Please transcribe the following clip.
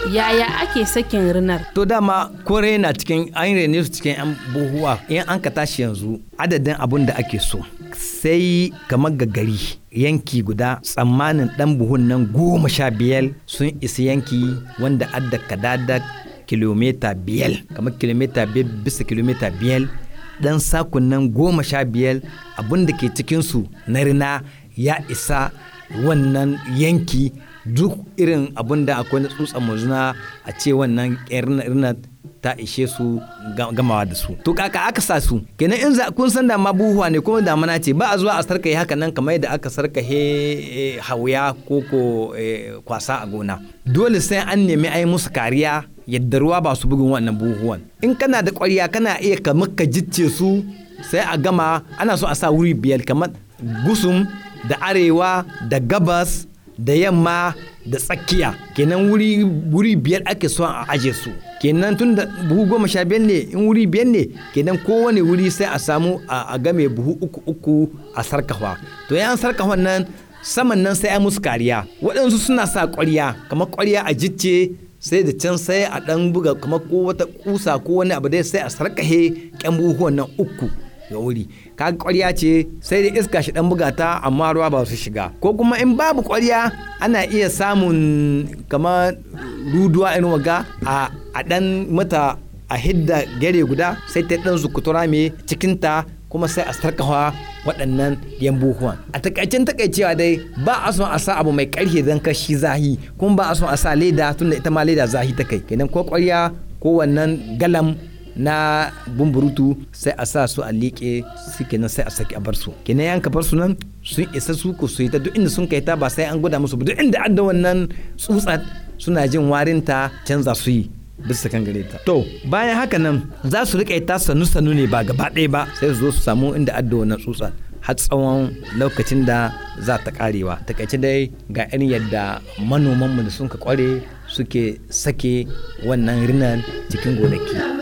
yaya ake sakin rinar to dama kore na cikin an rene su cikin yan buhuwa in an ka tashi yanzu adadin abun da ake so sai kamar ga gari yanki guda tsammanin dan buhun nan goma sha biyar sun isa yanki wanda adda kadada kilomita biyar kamar kilomita biyar bisa kilomita biyar dan sakun nan goma sha biyar abun da ke cikinsu na rina ya isa wannan yanki duk irin abun da akwai na tsutsa mazuna a ce wannan rina ta ishe su gamawa da su to kaka aka sa su kenan in za kun san da ma buhuwa ne kuma damana ce ba a zuwa a sarkahe haka nan kamar yadda aka sarkahe hauya ko ko kwasa a gona dole sai an nemi ai musu kariya yadda ruwa ba su bugun wannan buhuwan in kana da ƙwarya kana iya kamar ka jicce su sai a gama ana so a sa wuri biyar kamar gusum da arewa da gabas da yamma da tsakiya kenan wuri wuri biyar ake so a aje su kenan tun da buhu goma sha biyar ne in wuri biyar ne kenan kowane wuri sai a samu a game buhu uku uku a sarkafa to yan sarkafa nan saman nan sai a musu kariya waɗansu suna sa ƙwarya kamar ƙwarya a jicce sai da can sai a ɗan buga kamar ko wata kusa ko wani abu dai sai a sarkahe ƙyan buhuwan nan uku ga wuri kaga ƙwarya ce sai da iska shi dan buga ta amma ruwa ba su shiga ko kuma in babu ƙwarya ana iya samun kamar ruduwa irin waga a a dan mata a hidda gare guda sai ta dan zukutura me cikin ta kuma sai a sarkawa waɗannan yambuhuwan a takaicen takaicewa dai ba a son a sa abu mai ƙarfi don kashi zahi kuma ba a son a sa leda tunda ita ma leda zahi ta kai kenan ko ƙwarya ko wannan galam na bumburutu sai a sa su a liƙe su kenan sai a saki a bar su kenan yan ka bar su nan sun isa su ku su yi ta duk inda sun kai ta ba sai an gwada musu ba duk inda adda wannan tsutsat suna jin warin ta canza su yi bisa kan gare ta to bayan haka nan za su riƙe ta sanu sanu ne ba gaba ɗaya ba sai su zo su samu inda adda wannan tsutsat har tsawon lokacin da za ta karewa takaice dai ga irin yadda manomanmu da sun ka kware suke sake wannan rinan cikin gonaki.